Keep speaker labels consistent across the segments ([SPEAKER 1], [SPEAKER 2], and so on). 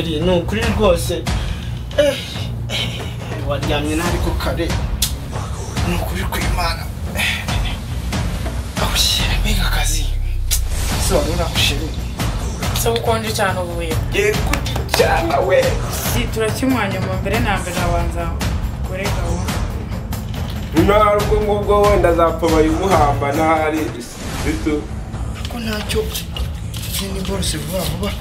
[SPEAKER 1] ni ukuri rwose waryamye nabi ku kare ni ukuri kw'imana awushyira mbega akazi ese wari urahushyira
[SPEAKER 2] se ukonje cyane uvuye
[SPEAKER 1] ye kuki cyane we
[SPEAKER 2] turakimwanya mu mbere na mbere abanza kure gahunda
[SPEAKER 3] Nino hari ubwo ngubwo wenda azapfa bayimuhamba n'ahari bito
[SPEAKER 1] ko ntacyo ni borose vuba vuba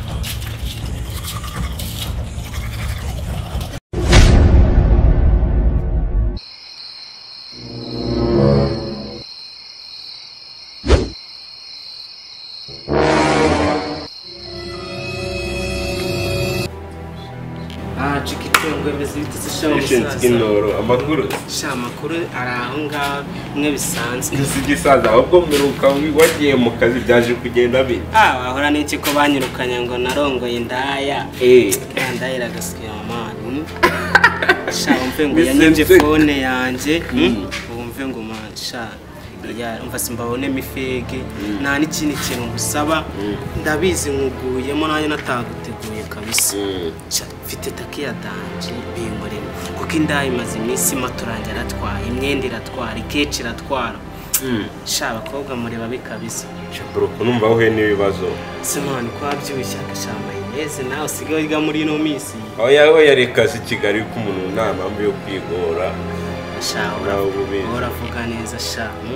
[SPEAKER 4] aha cika itungo remezo ibitutsi shaho
[SPEAKER 3] yishinze
[SPEAKER 4] umusaza
[SPEAKER 3] indoro amakuru
[SPEAKER 4] sha amakuru ari aho ngaho bimwe bisanzwe
[SPEAKER 3] si igisaza ahubwo mperuka wagiye mu kazi byaje kugenda bite
[SPEAKER 4] ah wahora n'iki ko banyirukanye ngo narongoye indaya
[SPEAKER 3] Eh.
[SPEAKER 4] ndahira agasukiye amani sha wumve ngo
[SPEAKER 3] Mr.
[SPEAKER 4] yanyibye
[SPEAKER 3] Nseko.
[SPEAKER 4] fone yanjye mm, wumve ngo ma sha ya- umva simbabonemo ifege nta n'ikindi kintu ngusaba ndabizi nkuguyemo nanjye nataguteguye kabisa Sha, mfite takiya danje bimurimo kuko indaya imaze iminsi maturange aratwara imyenda iratwara ikeci iratwara sha abakobwa mureba bi kabisa
[SPEAKER 3] shaburuku numva wowe n'ibibazo
[SPEAKER 4] simani ko wabyibushye agashamba yeze nawe usigaye wiga muri ino minsi
[SPEAKER 3] oya oya reka si kigali ko umuntu nta mpamvu yo kwigora
[SPEAKER 4] sha
[SPEAKER 3] Nawe
[SPEAKER 4] uravuga-
[SPEAKER 3] ubizi.
[SPEAKER 4] uravuga neza sha mm.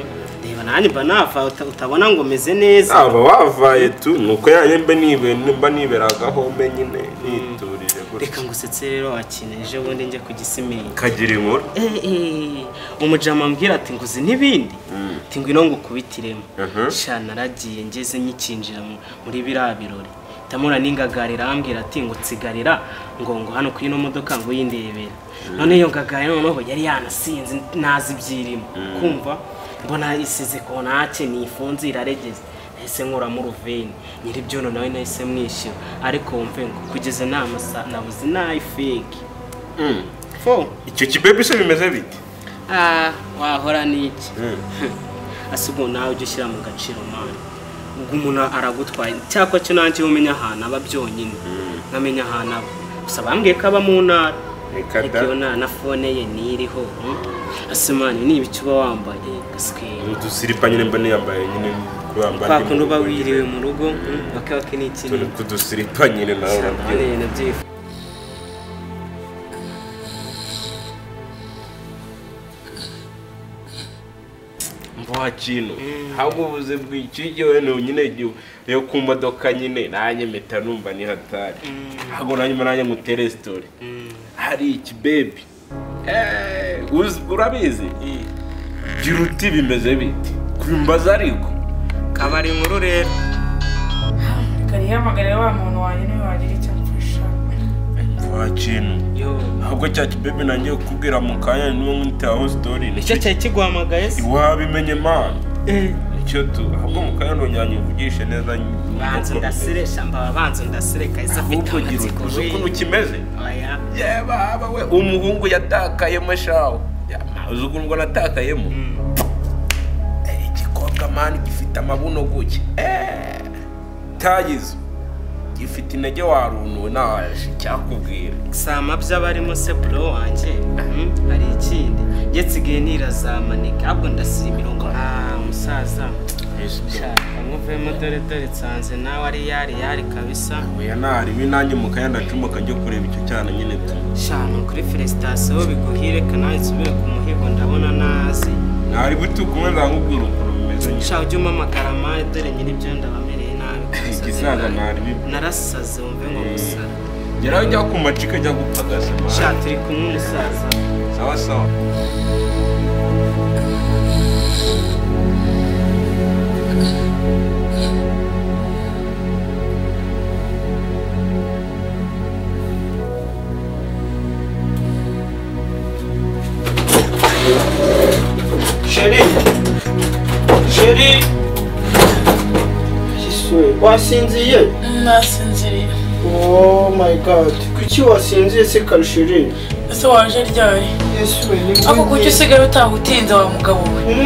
[SPEAKER 4] reba nanjye mba nava uta- utabona ngo meze neza
[SPEAKER 3] aba wavaye tu ni uko yanjye mba nibe- mba niberagaho nyine niturije
[SPEAKER 4] reka
[SPEAKER 3] gutya
[SPEAKER 4] ngusetse rero wakina ejo bundi njya ku gisimenti
[SPEAKER 3] kagira inkuru
[SPEAKER 4] Eh, eh, umujama ambwira ati nguzi n'ibindi ati ngwino ngukubitiremo
[SPEAKER 3] Mhm.
[SPEAKER 4] sha naragiye ngeze nyikinjira mu- muri biriya birori ndamura n'ingagarira arambwira ati ngo nsigarira ngo ngo hano ku ino modoka ngo yindebere none iyo ngagarira noneho yari yanasinze ntazi ibyirimo kumva mbona isize kontake nifunze iraregeze nahise nkuramo uruveni nyiribyono nawe nahise mwishyura ariko wumve ngo kugeza inama sa- nabuze n'ayifegi fo
[SPEAKER 3] icyo kibebe se bimeze bite
[SPEAKER 4] Ah, wahora n'iki ese ubu nawe ujya ushyira mu gaciro mani ubwo umuntu aragutwaye cyakora cyo nanjye umenya ahantu aba byonyine nkamenya ahantu aba gusa bambwiye ko aba mu ntara
[SPEAKER 3] Reka da.
[SPEAKER 4] ariko iyo ntara na fone ye ntiriho mm. ese mani niba icyo uba wambaye gaswera
[SPEAKER 3] udusiripa nyine mba niyambaye nyine kuyambara
[SPEAKER 4] kwa kundi uba wiriwe mu rugo mm, wake wake n'ikindi
[SPEAKER 3] turi kudusiripa nyine nawe
[SPEAKER 4] cyane
[SPEAKER 3] urabyumva
[SPEAKER 4] nabyifuza
[SPEAKER 3] mvuha kintu ahubwo ubuze bw'iki igihe ni nyine igihe yo ku modoka nyine nanjye mpita numva ni hatari ahubwo nanjye mba nanjye ngutere sitori hari iki bebi Eh, uzi- urabizi gira uti bimeze bite kubimbaza ariko
[SPEAKER 4] kabari inkuru rero
[SPEAKER 2] reka nihamagarire wa muntu wanjye niwe wagira icyo amfasha
[SPEAKER 3] mvuha kintu
[SPEAKER 4] yo
[SPEAKER 3] ahubwo cya kibebi nanjye kubwira mu kanya niwo nkitaho sitori
[SPEAKER 4] icyo cyari kiguhamagaye se
[SPEAKER 3] wabimenye mana icyo tu ahubwo mu kanya nonyanyi uvugishe neza
[SPEAKER 4] banza ndasire shamba banza ndasire kahise afite
[SPEAKER 3] ahubwo gira
[SPEAKER 4] amatsiko
[SPEAKER 3] uti uzi ukuntu
[SPEAKER 4] we
[SPEAKER 3] kimeze
[SPEAKER 4] oya
[SPEAKER 3] yeba we umuhungu yatakayemo shawo uzi ukuntu ngo natakayemo Eh, igikobwa mani gifite amabuno guke Eh, tayizo gifite intege warunuwe naje cyakubwira
[SPEAKER 4] sama by'abarimo se bro wanjye mm, hari ikindi njye nsigaye nirazamaneka ahubwo ndasira imirongo ah musaza shaka muvemo dore dore nsanze nawe ari yari yari kabisa
[SPEAKER 3] oya nari we nanjye mu kanya ndacumuka njye kureba icyo cyana nyine tu
[SPEAKER 4] shano kuri felicitasiyo biguhire kanawe nsubire ku muhigo ndabona nazi
[SPEAKER 3] nari butukumwe nzamubwira ukuntu bimeze nyine
[SPEAKER 4] shaka ujye umpamagara mani dore nyiribyo ndabamereye nabi
[SPEAKER 3] Igisaza nari bibi.
[SPEAKER 4] narasaze wumve ngo gusa
[SPEAKER 3] geraho ujya ku macika ajya gupagasa
[SPEAKER 4] shaka turi kumwe umusaza
[SPEAKER 3] sawa sawa
[SPEAKER 1] sheri sheri yesu wasinziye
[SPEAKER 2] nasinziriye
[SPEAKER 1] oh my god kuki wasinziye se karushirire
[SPEAKER 2] ese waje ryari
[SPEAKER 1] yesu we ni
[SPEAKER 2] ako kuki usigaye utaha utinze wa mugabo we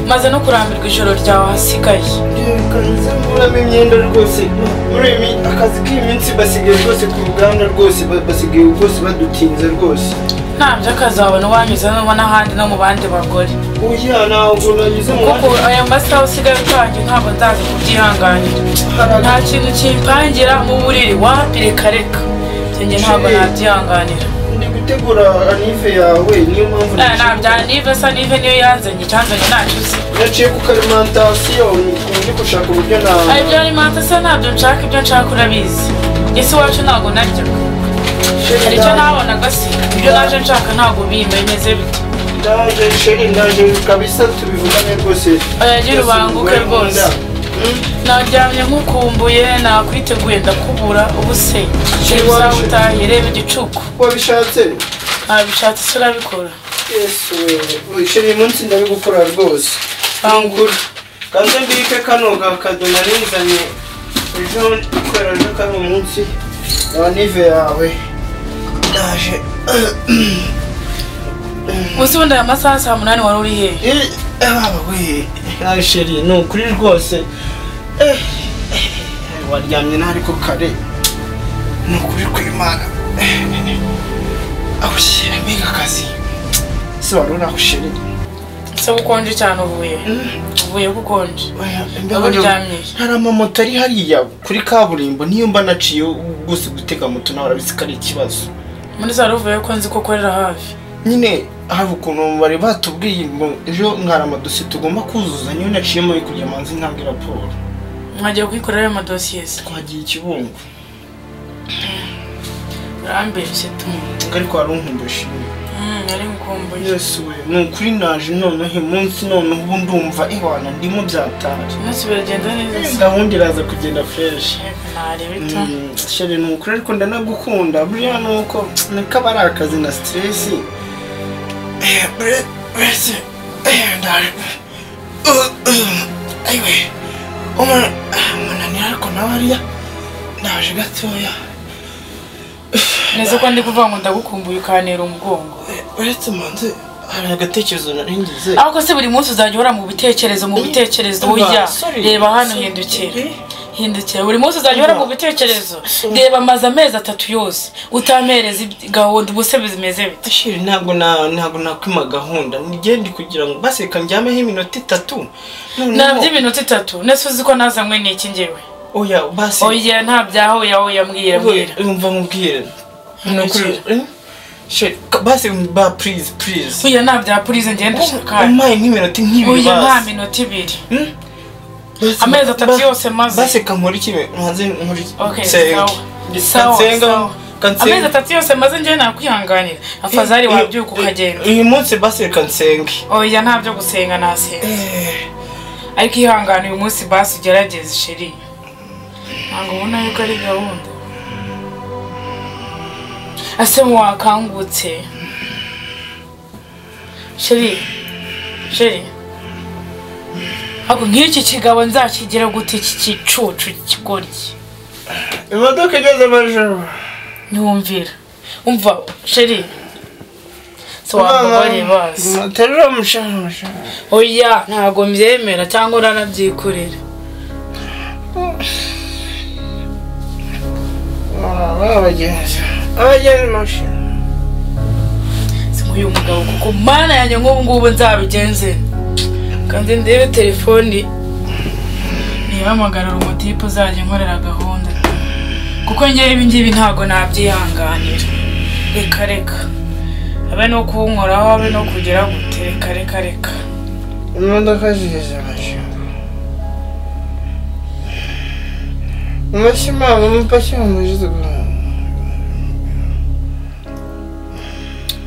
[SPEAKER 2] maze no kurambirwa ijoro ryawe hasigaye
[SPEAKER 1] kanze muramo imyenda rwose muremi akazi k'iminsi basigaye rwose ku ruganda rwose ba- basigaye rwose badutinze rwose
[SPEAKER 2] ntabyo akazabona wanyuze nubona n'ahandi no mu bandi bagore
[SPEAKER 1] oya ntabwo nanyuze mu
[SPEAKER 2] kuko aya masaha usigaye utangiye ntabwo nzaza kubyihanganira nta kintu kimpangira mu buriri wapire kareka njye ntabwo nabyihanganira
[SPEAKER 1] ndi gutegura anive yawe niyo mpamvu
[SPEAKER 2] Eh, ntabya nive sa nive niyo yanzanye icyanzanye ntacyo uzi
[SPEAKER 1] naciye ku karimantasiyo ndi gushaka uburyo na
[SPEAKER 2] hari ibyo arimo atasa ntabyo nshaka ibyo nshaka urabizi ese iwacu ntabwo naryaga
[SPEAKER 1] Sheri,
[SPEAKER 2] hari icyo
[SPEAKER 1] ndaje-
[SPEAKER 2] nabonaga se ibyo naje nshaka ntabwo bimeze bite
[SPEAKER 1] ndaje sheri ndaje kabisa tubivugane rwose
[SPEAKER 2] Oya, gira ubanguke rwose.
[SPEAKER 1] Mm.
[SPEAKER 2] naryamye nk'ukumbuye nakwiteguye ndakubura ubu se
[SPEAKER 1] Sheri,
[SPEAKER 2] uzawe
[SPEAKER 1] waje-
[SPEAKER 2] utahiye reba igicuku
[SPEAKER 1] wabishatse
[SPEAKER 2] ntabishatse se urabikora
[SPEAKER 1] yesu we sheri uyu munsi ndabigukora rwose
[SPEAKER 2] bangura
[SPEAKER 1] kaze mbike kano gakado narinzanye ejo kubera ejo kari umunsi wa nive yawe ndaje
[SPEAKER 2] gusa ubundi aya masaha saa munani wari uri hehe
[SPEAKER 1] Eh, ah, we nawe sheri ni ukuri rwose Eh, eh, waryamye nabi ko kare ni ukuri kw'imana awushyira mbega akazi se wari uri aho sheri
[SPEAKER 2] se bukonje cyane uvuye uvuye bukonje
[SPEAKER 1] Oya,
[SPEAKER 2] Aho
[SPEAKER 1] mbega
[SPEAKER 2] uryamye?
[SPEAKER 1] hari amamoto ari hariya kuri kaburimbo niyo mba naciye gusa gutega moto nawe urabizi ko ari ikibazo
[SPEAKER 2] muri za ruvuye ko nzi ko ukorera hafi
[SPEAKER 1] nyine hari ukuntu bari batubwiye ngo ejo nkara amadosiye tugomba kuzuza niyo naciyemo yo kujya manzi ntabwo raporo
[SPEAKER 2] mwagiye kuyikorera ayo madosiye se
[SPEAKER 1] twagiye ikibungo
[SPEAKER 2] urambeshye tumwe
[SPEAKER 1] ariko wari unkumbushije
[SPEAKER 2] ari nkumbuye
[SPEAKER 1] yesu we ni ukuri naje noneho umunsi noneho ubu ndumva iwana ndimo byatari
[SPEAKER 2] umunsi biragenda neza se
[SPEAKER 1] gahunda iraza kugenda fresh
[SPEAKER 2] Yego, nareba ito
[SPEAKER 1] Mm, shere ni ukuri ariko ndanagukunda buriya ni uko niko aba ari akazi na siteresi mbese ayiwe umunanira ariko nawe ariya ndaje gatoya
[SPEAKER 2] neza ko ndi kuvuga ngo ndagukumbuye ukantera umugongo
[SPEAKER 1] uretse manze hari agatekerezo naringize
[SPEAKER 2] ariko se buri munsi uzajya uhora mu bitekerezo mu bitekerezo ujya
[SPEAKER 1] Sorry.
[SPEAKER 2] reba hano hindukira hindukira buri munsi uzajya uhora mu bitekerezo reba amaze amezi atatu yose utampereza ibyi- gahunda ubuse bimeze bite
[SPEAKER 1] Ashiri ntabwo na ntabwo nakwima gahunda nigende kugira ngo baseka njyameho iminota itatu
[SPEAKER 2] nabyo iminota itatu nese uzi ko nazanywe n'iki ngewe
[SPEAKER 1] oya base
[SPEAKER 2] oya nta byaho oya oya mbwira mbwira
[SPEAKER 1] umva nkubwire
[SPEAKER 2] Nukuri.
[SPEAKER 1] Eh? Sheri, ka- base ba please please
[SPEAKER 2] oya nta bya purize ngenda ndashaka
[SPEAKER 1] umpaye nk'iminota nk'ibiri
[SPEAKER 2] oya nta
[SPEAKER 1] base
[SPEAKER 2] minota ibiri
[SPEAKER 1] Hmm? Base-
[SPEAKER 2] amezi atatu
[SPEAKER 1] ba-
[SPEAKER 2] yose maze
[SPEAKER 1] baseka nkora iki nkanze nkora iki
[SPEAKER 2] Okay,
[SPEAKER 1] Nsenge.
[SPEAKER 2] sawa. Sawa,
[SPEAKER 1] Kansenga,
[SPEAKER 2] sawa.
[SPEAKER 1] kansenga.
[SPEAKER 2] amezi atatu yose maze ngewe nakwihanganira afazari
[SPEAKER 1] Eh,
[SPEAKER 2] wabyuka
[SPEAKER 1] eh,
[SPEAKER 2] ukagenda
[SPEAKER 1] uyu munsi baseka nsenge
[SPEAKER 2] oya nta byo gusenga nasenga ariko ihangane uyu munsi basi ugerageze sheri ntabwo ubona yuko ari gahunda ase wakangutse sheri sheri ntabwo nk'iki kigabo nzakigira gute iki gicucu kigoryi
[SPEAKER 1] imodoka igeze amajoro
[SPEAKER 2] ntiwumvira umva sheri si wambabare bazi
[SPEAKER 1] muterura umushahara
[SPEAKER 2] oya ntabwo mbyemera cyangwa uranabyikorera
[SPEAKER 1] abagenzi abagenzi mashini
[SPEAKER 2] uyu mugabo kuko mana yanjye nk'ubu ngubu nzabigenze kandi ndebe telefoni ntibamagarare umutipe uzajya nkorera gahunda kuko ngewe ibi ngibi ntabwo nabyihanganira reka reka habe no kuwunkoraho habe no kugira gute reka reka reka
[SPEAKER 1] imodoka zigeze amajoro amashyi mama mupashyi mumujize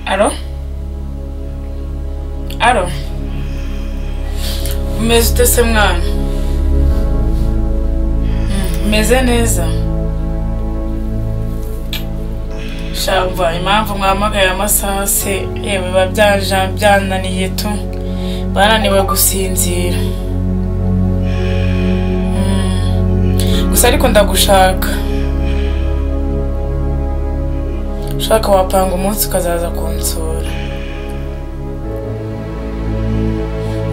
[SPEAKER 2] aro aro umeze ute se mwana Mm, umeze neza shamva impamvu mwamagaye amasaha se yewe biba byaja- byananiye tu bananiwe gusinzira Mm, gusa ariko ndagushaka ushaka wapanga umunsi ukazaza kunsura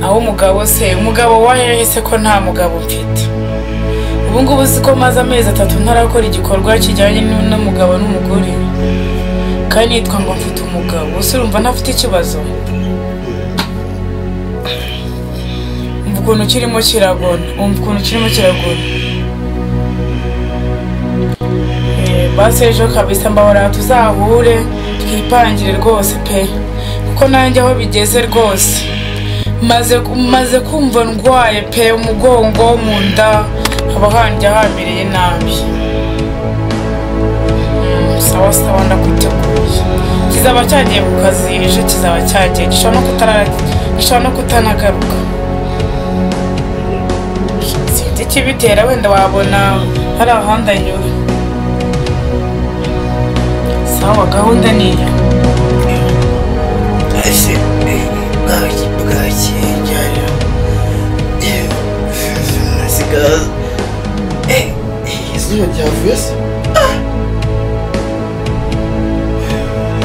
[SPEAKER 2] aho umugabo se umugabo wahehe se ko nta mugabo mfite ubu ngubu si ko maze amezi atatu ntarakora igikorwa kijyanye n'umugabo n'umugore kandi nitwa ngo mfite umugabo ubuse urumva ntafite ikibazo umva ukuntu kirimo kiragona umva ukuntu kirimo kiragona Eh, basi ejo kabisa mbabara tuzahure twipangire rwose pe kuko nanjye aho bigeze rwose maze maze kumva ndwaye pe umugongo mu nda haba hanjye hambiriye nabi Mm, sawa sawa ndakwiteguye kizaba cyagiye ku kazi ejo kizaba cyagiye gishobora no kutara- gishobora no kutanagaruka sinzi ikibitera wenda wabona hari ahandi anyura sawa gahunda niyo
[SPEAKER 1] ese bwaki bwaki njyana nasigaza izuba ryavuye se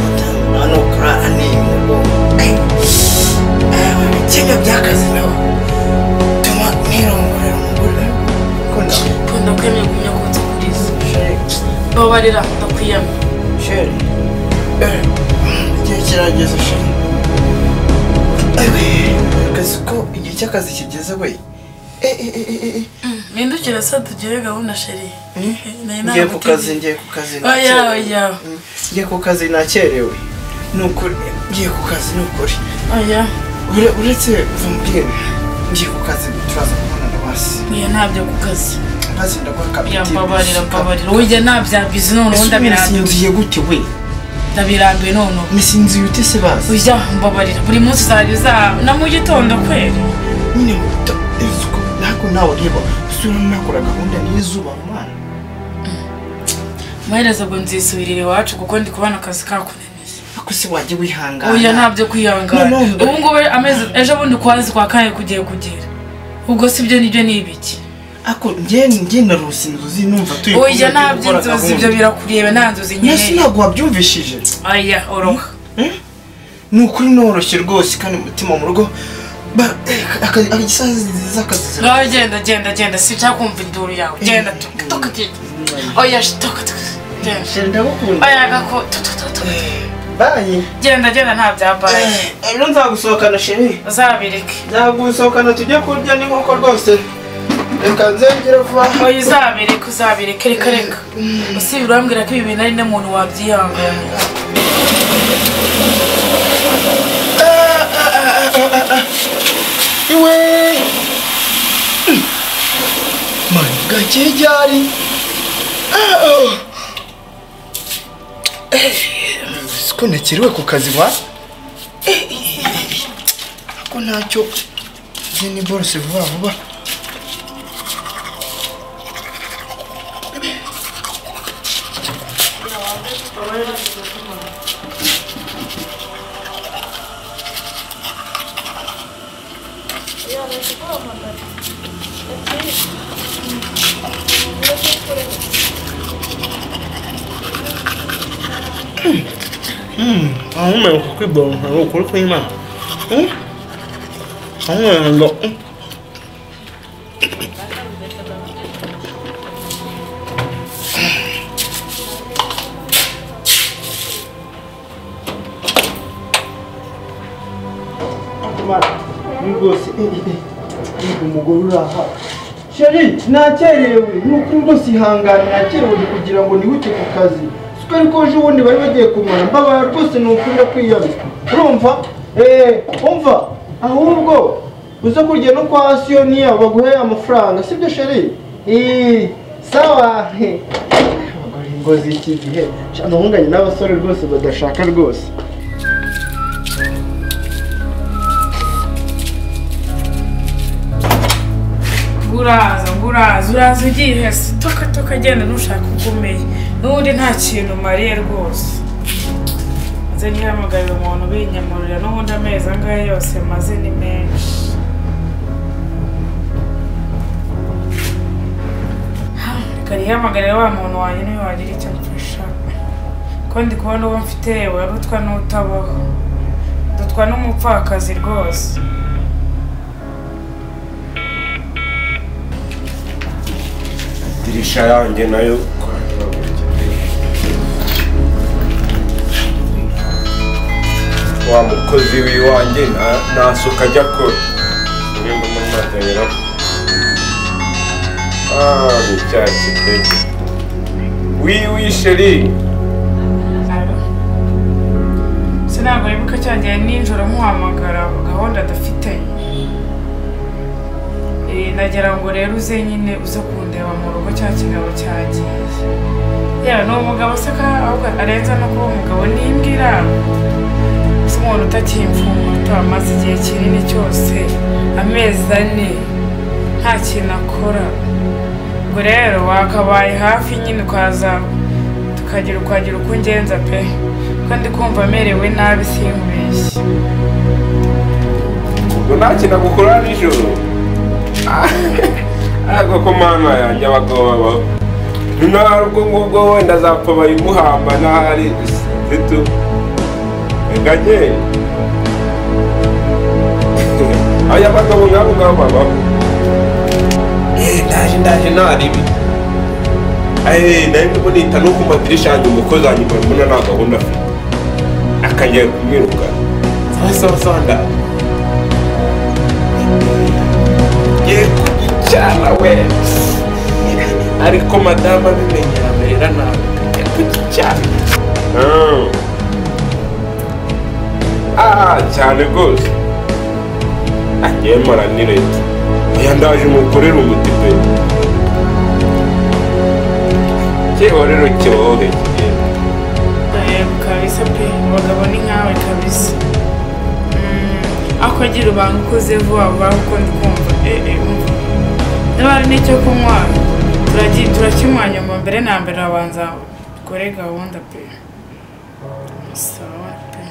[SPEAKER 1] gutangura no kurara ni umugongo ibikenya by'akazi nawe bituma nirongorera umugore ko nawe
[SPEAKER 2] ukunda kwemeye gumya kunze kuriza babarira ndakwiyama
[SPEAKER 1] Sheri. Eh, Igihe kirageze Sheri. Akazi ko igihe cy'akazi kigeze we. Eh, eh, eh, eh, eh.
[SPEAKER 2] mpindukire se tugire gahunda sheri Nari
[SPEAKER 1] Ngiye ku kazi,
[SPEAKER 2] nagutegetse.
[SPEAKER 1] ngiye ku kazi
[SPEAKER 2] oya
[SPEAKER 1] nakerewe.
[SPEAKER 2] oya
[SPEAKER 1] Mm, Ngiye ku kazi nakerewe. Ni ukuri, ngiye ku kazi ni ukuri.
[SPEAKER 2] oya
[SPEAKER 1] Ure- Uretse vumbwira, ngiye ku kazi turaza kubonana basi.
[SPEAKER 2] oya ntabyo ku kazi
[SPEAKER 1] Maze ndaguha kapitine.
[SPEAKER 2] yambabarira mbabarira ujya ntabyabizi noneho
[SPEAKER 1] Ese ubu
[SPEAKER 2] ndabirambiwe
[SPEAKER 1] nisinziye gute we?
[SPEAKER 2] ndabirambiwe noneho
[SPEAKER 1] Nisinziye ute se bazi?
[SPEAKER 2] ujya mbabarira buri munsi uzajya uza na mu gitondo kweri
[SPEAKER 1] nyine buto izuba ntabwo nawe ureba usura nakora gahunda n'izuba mwana
[SPEAKER 2] amaherezo ngo nzisubirire iwacu kuko ndi kubona akazi kakunaniye
[SPEAKER 1] ariko se wajya wihangana
[SPEAKER 2] oya ntabyo kwihangana
[SPEAKER 1] Noneho-
[SPEAKER 2] ubu ngubu amezi ejo bundi kwezi kwa kane kugiye kugera ubwo si byo nibyo ni ibiki
[SPEAKER 1] ariko njye njye narose inzozi numva turi
[SPEAKER 2] oya ntabyo inzozi ibyo birakureba nta nzozi
[SPEAKER 1] nasi
[SPEAKER 2] nyine
[SPEAKER 1] ntabwo wabyumvishije
[SPEAKER 2] oya oroha
[SPEAKER 1] ni ukuri noroshye rwose kandi umutima mu rugo Ba- eh, aka- aka- isaha nziza akazi zira-
[SPEAKER 2] ngaho genda genda genda sinshaka kumva induru yawe genda tuka tuka genda oya sh- tuka tuka genda
[SPEAKER 1] Sheri, ndagukunda
[SPEAKER 2] oya gako tuka tuka tuka
[SPEAKER 1] bayi
[SPEAKER 2] genda genda nta byambaye
[SPEAKER 1] Eh, ejo nzagusohokana sheri
[SPEAKER 2] uzabireke
[SPEAKER 1] nzagusohokana tujye kurya n'inkoko rwose reka nzengere vuba
[SPEAKER 2] oya uzabireke uzabireke reka reka usibye urambwira ko ibi bintu ari n'umuntu wabyihanganira
[SPEAKER 1] iwe mani gake ryari ko ntakiriwe ku kazi wa ko ntacyo nzi ni borose vuba vuba ahumeka kwibonka ni ukuri kw'imana ahumeka ngo rwose umugore uri aha sheri nakerewe nuko rwose ihangane nakerewe kugira ngo nihute ku kazi siko ariko ejo bundi bari bagiye kumara mbabara rwose ni ukunda kwiyabika urumva eee umva ahubwo uza kurya no kwa siyoni yabo baguhe amafaranga sibyo sheri eee sawa he Abagore ingozi iki gihe amahunganye n'abasore rwose badashaka rwose
[SPEAKER 2] nguraza nguraza uraza ugiye hese toka toka genda ntushaka ugumeye n'ubundi nta kintu mariye rwose maze ntihamagarire umuntu binyamurira n'ubundi amezi angahe yose maze ni menshi Ha, reka nihamagarire wa muntu wanjye niwe wagira icyo amfasha ko ko ndi kubona uwo mfite warutwa n'utabaho dutwa n'umupfakazi rwose
[SPEAKER 3] idirisha yanjye nayo kwaragura. wa mukozi w'iwanjye nta- nta suka ajya akora nimba muri matanyera ah ni cya kidege wiwi sheri
[SPEAKER 2] se ntabwo wibuka cyagiye nijoro nkuhamagara gahunda adafite Eh, nagira ngo rero uze nyine uze kundeba mu rugo cya kigabo cyagiye yewe ni umugabo se ka ahubwo arenza no kuba umugabo nimbwira se umuntu utakimfumuta amaze igihe kinini cyose amezi ane nta kintu akora ubwo rero wakabaye hafi nyine ukaza tukagira ukagira uko ungenza pe ko ndi kumva amerewe nabi simbeshye
[SPEAKER 3] ubwo nta kintu gukora nijoro Ah, ariko ko mana yanjye abagabo babaho ntihari ubwo ngubwo wenda zapfa bayimuhamba ntahari zitu enganye aya bagabo nk'abo ngabo babaho Eh, ndaje ndaje nta ribi Eh, nari ndimo nita no ku madirishya yanjye umukozi wanjye mbona mbona nta gahunda afite akajya kumwirukana sawa sawa sawa ndaje ngiye kugicyana we ariko madamu abimenye amerera nawe ngiye kugicyana ah cyane rwose agiye mara ni leta oya ndaje umukorera umuti pe cyeho rero cyohe
[SPEAKER 2] yego kabisa pe abagabo ni nkawe kabisa Mm, ako agira ubanga ukoze vuba vuba kuko ndi kumva eh eh umva niba hari n'icyo kunywa turagi- turakinywa nyuma mbere na mbere abanza dukore gahunda pe sawa pe